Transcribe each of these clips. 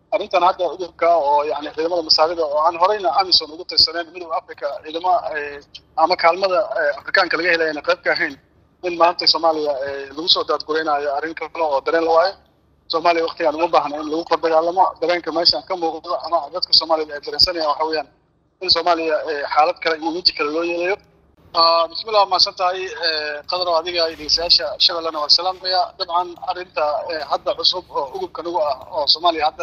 arrintan hadda udubka oo yani ciidamada masaarida oo aan horeyna amison ugu tirsaneyn midooda africa ciidamo ama kaalmada afrikaanka laga helayana qayb ka ahayn in maanta soomaaliya lagu soo daadgureynayo arrin kale oo dareen la waayo soomaaliya waktigaan uma baahna in lagu kor dagaalamo dareenka meeshaan ka muuqdo ama dadka soomaalida ay dareensanayaan waxa weeyaan in soomaaliya xaalad kale iyo weji kale loo yeelayo bismillah mahadsan tahay qadaro adiga dhegeystayaasha shabeellana waa salaamaya dabcan arrinta hadda cusub oo ugubka nagu ah oo soomaaliya hadda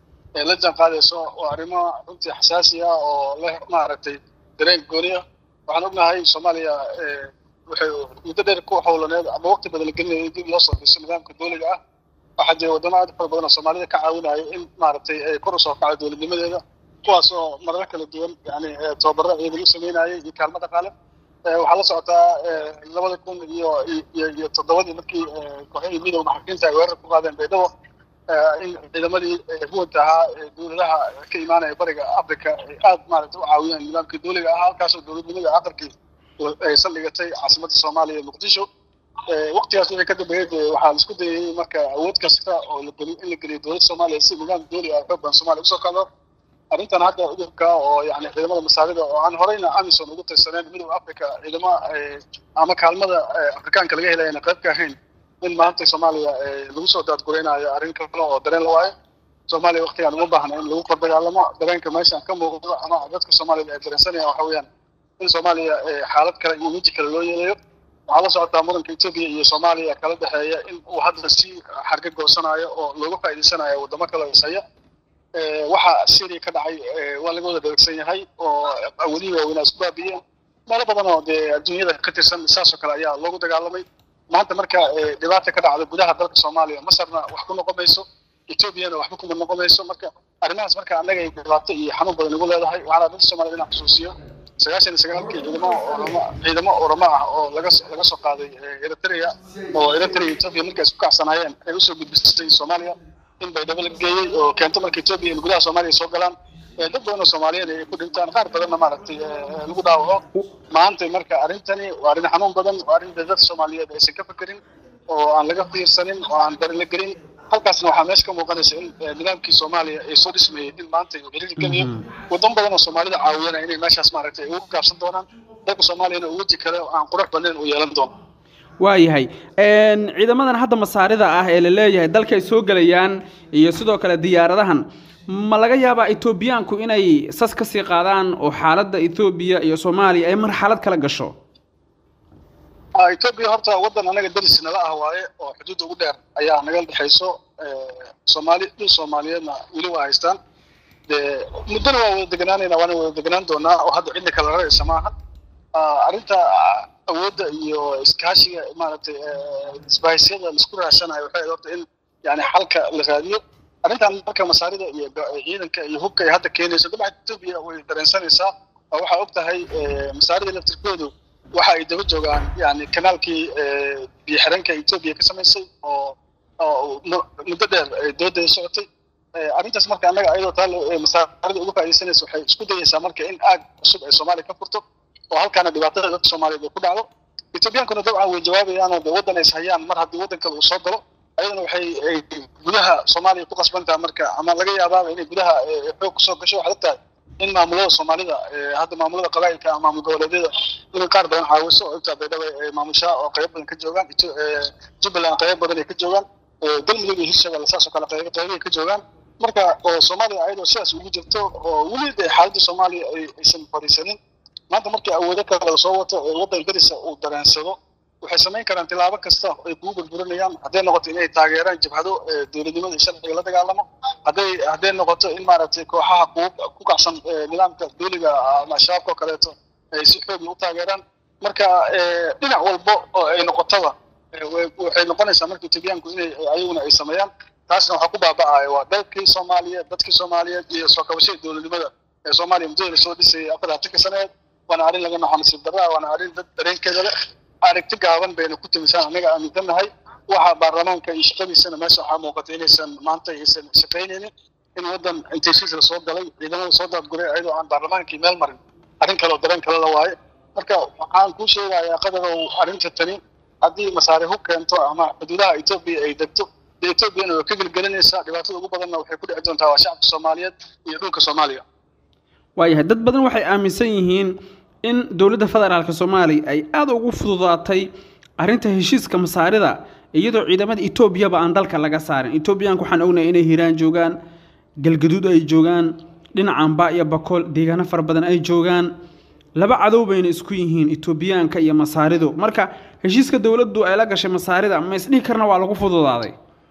la jaan qaadayso waa arrimo runtii xasaasi ah oo leh maaragtay dareen gooni ah waxaan ognahay soomaaliya waxay muddo dheer ku howlaneed ama waqti badan la gelinayay dib loo soo dhiso nidaamka dowliga ah waxaa jira waddamo aad fara badan oo soomaalida ka caawinayo in maaragtay ay kor usoo kacdo dowladnimadeeda kuwaas oo marar kala duwan yani tababaro ciidan u sameynayay iyo kaalmo dhaqaale waxaa la socotaa labada kun iyo iyo iyo toddobadii markii kooxihii midooda maxaakiinta ay weerar ku qaadeen baydhabo in ciidamadii huwanta ahaa dowladaha ka imaanaya bariga africa ay aad maaragtay u caawiyeen nidaamkii dowliga ahaa halkaasoo dowladnimada aqalkii ay saldhigatay caasimadda soomaaliya ee muqdisho waqtigaas wixii ka dambeeyey dee waxaa la isku dayay marka awood kasta oo la geliyo in la geliyo dowladda soomaaliya si nidaam dowli ah xoog badan soomaaliya usoo kacdo arrintan hadda udubka oo yani ciidamada masaarida oo aan horeyna amison ugu tirsaneyn midooda africa ciidamo ama kaalmada afrikaanka laga helayana qayb ka ahayn in maanta soomaaliya lagu soo daadgureynayo arrin kale oo dareen la waayo soomaaliya waktigaan uma baahna in lagu kor dagaalamo dareenka meeshaan ka muuqdo ama dadka soomaalida ay dareensanayaan waxa weeyaan in soomaaliya xaalad kale iyo weji kale loo yeelayo waxaa la socotaa muranka etoobiya iyo soomaaliya kala dhexeeya in uu hadda si xarga goosanayo oo looga faa'iidaysanayo waddamo kale isaya waxa syria ka dhacay waa laga wada dheregsan yahay oo awalihii waaweynaa isku baabiiyeen meelo badan oo dee adduunyada ka tirsan saasoo kale ayaa loogu dagaalamay maanta marka dhibaata ka dhacda gudaha dalka soomaaliya masarna wax ku noqon mayso etoobiyana waxba kuma noqon mayso marka arrimahaas marka annaga ay dhibaato iyo xanuun badan igu leedahay waxaana dadka soomaaliyed inaan xusuusiyo sagaashan iyo sagaalkii ciidamo oramo ciidamo oramo ah oo laga laga soo qaaday eritrea oo eritrea iyo etoobiya markay isku kacsanaayeen ay usoo gudbisay soomaaliya in baydhabo la geeyey oo keento marka etoobiya in gudaha soomaaliya soo galaan dad badan oo soomaaliyeed ay ku dhintaan qaar badanna maaragtay lagu dhaawaco maanta marka arrintani waa arrin xanuun badan waa arrin dadka soomaaliyeed aysan ka fekerin oo aan laga fiirsanin oo aan darin la gelin halkaasna waxaa meesha ka muuqanaysa in nidaamkii soomaaliya ay soo dhismayay in maanta uu xiriir geliyo waddan badan oo soomaalida caawiyana inay meeshaas maaragtay ugu gaabsan doonaan dalka soomaaliyana uu weji kale aan qurux badnayn uu yeelan doono waayahay ciidamadan hadda masaarida ah ee la leeyahay dalka ay soo gelayaan iyo sidoo kale diyaaradahan ma laga yaabaa etoobiyaanku inay sas ka sii qaadaan oo xaaladda etoobiya iyo soomaaliya ay marxalad kala gasho etoobiya horta waddan anaga deris nala ah waaye oo xuduudda ugu dheer ayaa naga dhexayso soomaali dhul soomaaliyeedna weli waa haystaan dee muddona waa wada deganaanayna waana wada deganaan doonaa oo hadda cidna kala raraysa maaha arrinta awoodda iyo iskaashiga maaragtay isbahisyada laisku raadsanayo waxay horta in yani xalka la raadiyo arrintan marka masaarida iyo ciidanka iyo hubka ay hadda keenayso dabcan etoobiya way dareensanaysaa oo waxaa og tahay masaarida laftirkoodu waxa ay daba joogaan yani kanaalkii biyo xiranka etoobiya ka samaysay oo oo muddo dheer doodeeda socotay arrintaas marka annaga ayadoo taa masaarida uga faaidaysanaysa waxay isku dayaysaa marka in aag cusub ay soomaaliya ka furto oo halkaana dhibaatada dadka soomaaliyeed ay ku dhacdo etoobiyaankuna dabcan way jawaabayaan oo de waddan ay ishayaan mar haddii waddan kale uu soo galo ayadana waxay gudaha soomaaliya ku qasbantaha marka ama laga yaabaaba inay gudaha xoog kusoo gasho waxaad ogtahay in maamulada soomaalida hadda maamulada qabaa'ilka ama maamul goboleedyada in qaar badan caawiso oo intaa baydhaba ay maamushaa oo qayb badan ka joogaan jubbaland qayb badan ay ka joogaan galmudug iyo hirshabelle saas oo kale qayb qaybay ka joogaan marka oo soomaaliya ayadoo sidaas ugu jirto oo weli de xaaladda soomaaliya aysan fadhiisanin maanta markii awoodo kale la soo wato ee waddan darisa uu dareensado waxay samayn karaan tilaabo kasta ay kugu burburinayaan hadday noqoto inay taageeraan jabhado dowladnimada iyo sharciga la dagaalamo hadday hadday noqoto in maaragtay kooxaha ku ku kacsan nidaamka dowliga ama shabaabka oo kaleeto ay si xoogla u taageeraan marka dhinac walbo oo ay noqotaba waxay noqonaysaa marka etoobiyaanku inay ayaguna ay sameeyaan taasna waxaa ku baaba'aya waa dalkii soomaaliyeed dadkii soomaaliyeed iyo soo kabashada dowladnimada ee soomaaliya muddada lasoo dhisayay afar labatanka saneed waana arrin laga naxo nasiib darraa waana arrin dad dareenkeeda leh aragti gaaban bayna ku timisaan annaga aaminsannahay waxa baarlamaanka iyo shaqadiisana meesha waxaa muuqata inaysan maanta aysan shaqaynaynin in waddan inteshiis lasoo galay ciidamada soo daadguray ayadoo aan baarlamaankii meel marin arrin kale oo dareen kale la waayo marka waxaan kuu sheegayaa qadarow arrinta tani haddii masaare hub keento ama xuduudaha etoobiya ay degto dee etoobiyana way ka gelgelinaysaa dhibaatada ugu badanna waxay ku dhici doontaa waa shacabka soomaaliyeed iyo dhulka soomaaliya waayahay dad badan waxay aaminsan yihiin in dowladda federaalka soomaaliya ay aada ugu fududaatay arrinta heshiiska masaarida iyadoo ciidamada etoobiyaba aan dalka laga saarin etoobiyaanka waxaan ognahay inay hiiraan joogaan galgaduud ay joogaan dhinacanba iyo bakool deegaano fara badan ay joogaan laba cadow bayna isku yihiin etoobiyaanka iyo masaaridu marka heshiiska dowladdu ay la gashay masaarida ma isdhihi karna waa lagu fududaaday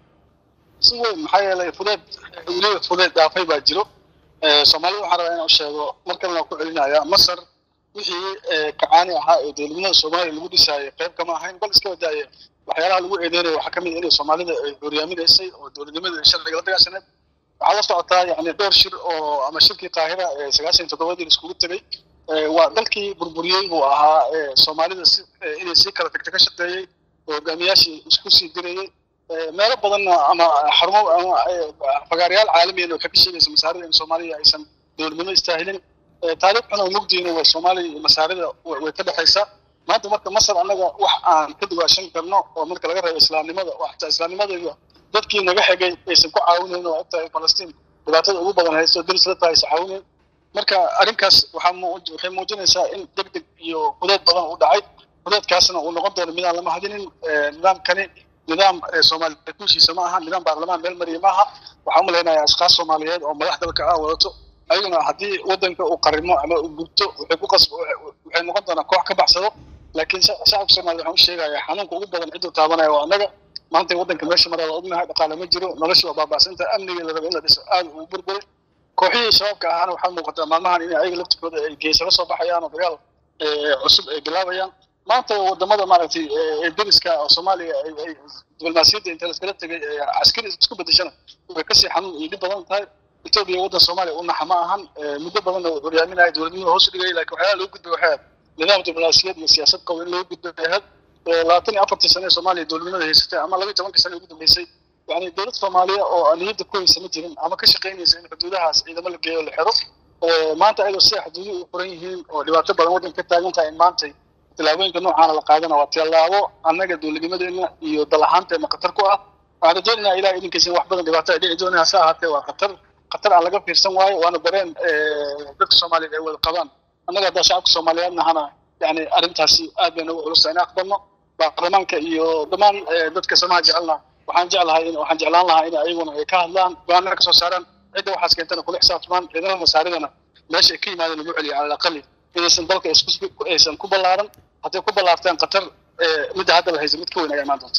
si weyn maxaa yeelay fudeed weliba fudeed dhaafay baa jiro soomaalida waxaan rabaa inaan u sheego mar kalena waan ku celinayaa masar wixii kacaani ahaa ee dowladnimada soomaaliya lagu dhisaayay qayb kama ahayn bal iska wadaaya waxyaalaha lagu eedeynaya waxaa ka mid inay soomaalida ay horyaaminaysay oo dowladnimada sharciga la dagaashaneed waxaa la socotaa yani dhowr shir oo ama shirkii qaahira ee sagaashan toddobadii iskugu tegey waa dalkii burburiyey buu ahaa soomaalida si inay sii kala tagta ka shaqeeyey oo hogaamiyaashii isku sii dirayey meelo badanna ama xarumo ama fagaarayaal caalamiyan waxay ka sheegaysa masaarida in soomaaliya aysan dowladnimo istaahilin taariikh xun oo mugdiina waa soomaaliya iyo masaarida way ka dhexaysaa maanta marka masar annaga wax aan ka duwaashan karno oo marka laga reebo islaamnimada oo xataa islaamnimadayda dadkii naga xigay aysan ku caawinayn oo ogtahay falastiin dhibaatada ugu badan haysto daris la tahay aysan caawinayn marka arrinkaas waxaa waxay muujinaysaa in deg deg iyo hudeed badan u dhacay hudeedkaasna uu noqon doono midaan lama hadinin nidaamkani nidaam soomaaliya kuushiisa ma aha nidaam baarlamaan meel mariya ma aha waxaa u malaynayaa ashkaas soomaaliyeed oo madax dalka ah wadato ayaguna haddii wadanka uu qarimo ama uu gubto waxay ku qas waxay noqon doonaa koox ka baxsado laakiin shacabka soomaaliya waxaan u sheegayaa xanuunka ugu badan cidduu taabanaya waa annaga maanta waddanka meesha maraa waa ognahay dhaqaale ma jiro nolosha waa baaba'santa amnigii la raba in la dhiso aada uu burburay kooxihii shabaabka ahaana waxaa muuqataa maalmahan in ayaga laftirkooda ay geesala soo baxayaan oo dagaal cusub ay bilaabayaan maanta wadamada maaragtay ee deriska oo soomaaliya ay diblomaasiyadda inta laskala tegay caskari isku bedeshana way kasii xanuun iyo dhib badan tahay etoobiya waddan soomaaliya u naxa ma ahan muddo badanna uu horyaaminaya dowladnimada hoos u dhigay laakiin waxyaala loo gudbay waxay nidaam diblomaasiyad iyo siyaasad qabo in loo gudbay ahayd labaatan iyo afartii sane ee soomaaliya dowladnimada haysatay ama laba iyo tobankii sane ugu dambeysay yani dowlad soomaaliya oo niyadda ku haysa ma jirin ama ka shaqaynaysa in xuduudahaas ciidamo la geeyo la xiro maanta ayadoo sida xuduuduhu u furan yihiin oo dhibaato badan waddanka ka taagan tahay in maantay tillaabooyinka noocaana la qaadana waa tillaabo annaga dowladnimadeena iyo dal ahaanteena khatar ku ah waxaan rajaynaynaa ilaah idinkiisa in wax badan dhibaato ay dhici doonaan hase ahaatee waa khatar khatar aan laga fiirsan waayo waana dareen dadka soomaaliyeed ay wada qabaan annaga haddaa shacabka soomaaliyeed nahana yani arrintaasi aad bayna ugu culusta in aqbalno baarlamaanka iyo dhammaan dadka samaha jecelna waxaan jeclahay waxaan jeclaan lahaa in ayaguna ay ka hadlaan go-aanana kasoo saaraan cidda waxaas keentana kula xisaabtamaan ciidamada masaaridana meesha ay ka yimaadeen lagu celiyo cala alaqali inaysan dalka aysan ku ballaaran hadday ku ballaartaan khatar midda hadda la haysa mid ka weyn ayaa imaan doonta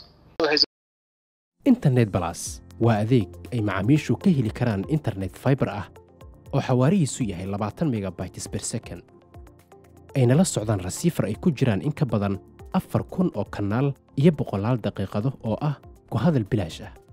internet balas waa adeeg ay macaamiishu ka heli karaan internet fiber ah oo xawaarihiisu yahay labaatan megabytes per second ayna la socdaan rasiifar ay ku jiraan in ka badan afar kun oo kanaal iyo boqolaal daqiiqado oo ah ku hadal bilaash ah